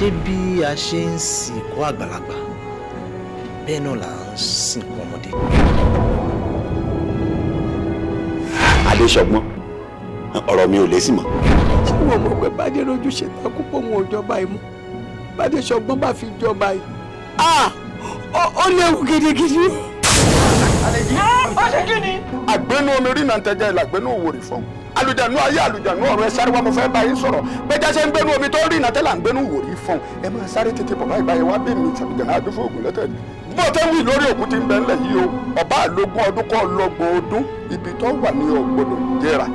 ṣé bí a ṣe ń sìnkú àgbàlagbà bẹ́ẹ̀ náà là ń sìnkú ọmọdé. adéṣọgbọ́n ọ̀rọ̀ mi ò lé sí mọ́. ṣé wọn mọ̀ pé bàdé rojú ṣe takú pọ̀ wọn ò jọba yìí mú bàdé ṣọgbọ́n bá fi jọba yìí ah ó- ó léwu gidigidi. ó ṣe kí ni. àgbẹnú omi rí náà tẹjẹ ìlà àgbẹnú òwòrì fún alùjànú ayé alùjànú ọ̀run ẹ sáré wá mo fẹ́ bá yín sọ̀rọ̀ gbẹjá ṣe ń gbẹnú omi tó rí náà tẹ́lẹ̀ àgbẹnú òwòrì fún ẹ máa sáré tètè bọ̀ báyìí báyìí wá bí mi tàbí gànà àdúfò ògùn lẹ́tẹ̀ bó o tẹ́ wí lórí òkú ti ń bẹ ńlẹ̀ yìí o ọba àlógún ọdún kọ́ lọ́gbọ̀n ọdún ibi tó wà ní ọgbọ́dọ̀ jẹ́ra.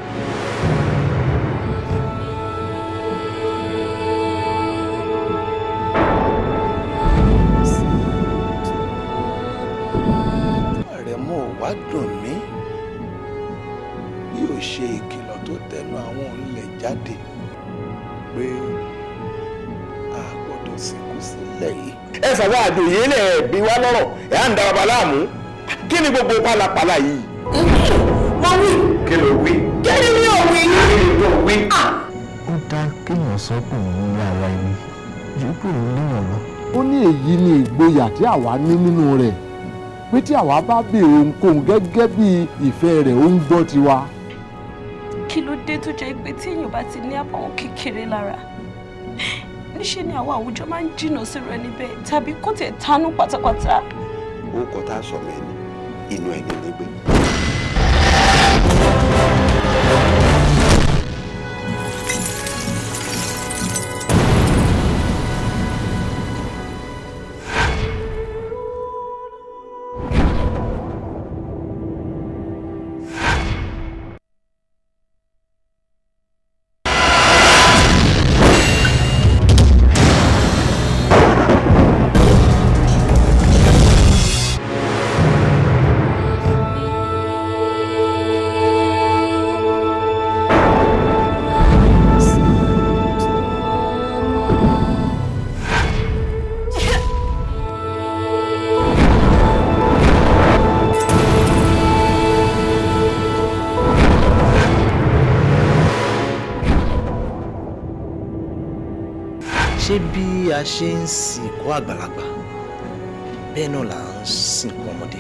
àrẹ̀mọ ò wá dùn mí bí ò ṣe ìkìlọ̀ tó tẹnu àwọn olè jáde pé a gbọ́dọ̀ sìnkú sílẹ̀ yìí. ẹ fàwọn àjòyè lẹ bí wá lọ́rọ̀ ẹ à ń da bàbá láàmú kí ni gbogbo pálapàla yìí. wọ́n wí kí ló wí. kí ni mi ò wí ní. kí ni tó wí. ó dá kéèyàn sọ́kùn ní ara ẹni ju pé òun léèyàn lọ. ó ní èyí ni ìgboyà tí àwa ní nínú rẹ̀ pé tí àwa bá béèrè ohunkóhun gẹ́gẹ́ bí ìfẹ́ rẹ̀ ó ń gbọ́ tiwa. kí ló dé tó jẹ́ pé tí èèyàn bá ti ní àbàwọ́n kékeré lára níṣẹ́ ni àwọn àwùjọ máa ń jìnnà sí rẹ níbẹ̀ tàbí kó tẹ̀ tánú pátápátá. ó kọ tá a sọ mí ẹni inú ẹni nígbẹ. ṣé bí a ṣe ń sìnkú àgbàlagbà bẹ́ẹ̀ náà là ń sìnkú ọmọdé.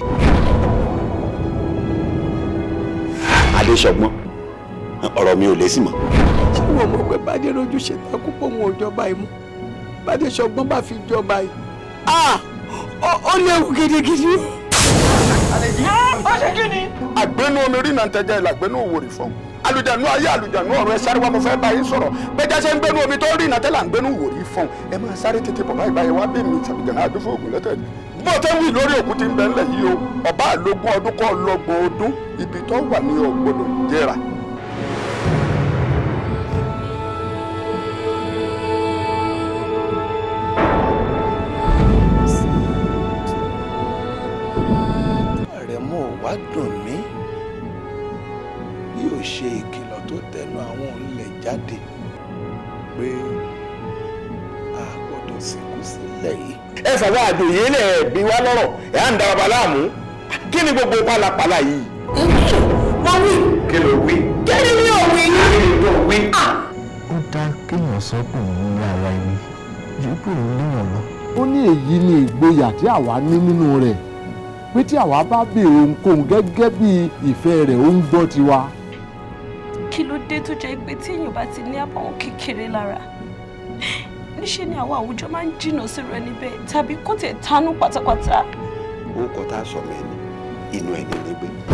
adéṣọgbọ́n ọ̀rọ̀ mi ò lé sí mọ́. ṣé wọn mọ̀ pé bàdé rojú ṣe takú pọ̀ wọn ò jọba yìí mú bàdé ṣọgbọ́n bá fi jọba yìí ah ó- ó léwu gidigidi. ó ṣe kí ni. àgbẹnú omi rí náà tẹjẹ ìlà àgbẹnú òwòrì fún alùjànú ayé alùjànú ọ̀run ẹ sáré wá mo fẹ́ bá yín sọ̀rọ̀ gbẹjá ṣe ń gbẹnú omi tó rí náà tẹ́lẹ̀ àgbẹnú òwòrì fún ẹ máa sáré tètè bọ̀ báyìí báyìí wá bí mi tàbí gànà àdúfò ògùn lẹ́tẹ̀ bó o tẹ́ wí lórí òkú ti ń bẹ ńlẹ̀ yìí o ọba àlógún ọdún kọ́ lọ́gbọ̀n ọdún ibi tó wà ní ọgbọ́dọ̀ jẹ́ra. àrẹ̀mọ ò wá dùn mí bí ò ṣe ìkìlọ̀ tó tẹnu àwọn olè jáde pé a gbọ́dọ̀ sìnkú sílẹ̀ yìí. ẹ fàwọn àjòyè lẹ bí wá lọ́rọ̀ ẹ à ń da bàbá láàmú kí ni gbogbo pálapàla yìí. wọ́n wí kí ló wí. kí ni mi ò wí ní. kí ni tó wí. ó dá kéèyàn sọ́kùn ní ara ẹni ju pé òun léèyàn lọ. ó ní èyí ni ìgboyà tí àwa ní nínú rẹ̀ pé tí àwa bá béèrè ohunkóhun gẹ́gẹ́ bí ìfẹ́ rẹ̀ ó ń gbọ́ tiwa. kí ló dé tó jẹ́ pé tí èèyàn bá ti ní àbàwọ́n kékeré lára níṣẹ́ ni àwọn àwùjọ máa ń jìnnà sí rẹ níbẹ̀ tàbí kó tẹ̀ tánú pátápátá. ó kọ tá a sọ mí ẹni inú ẹni nígbẹ.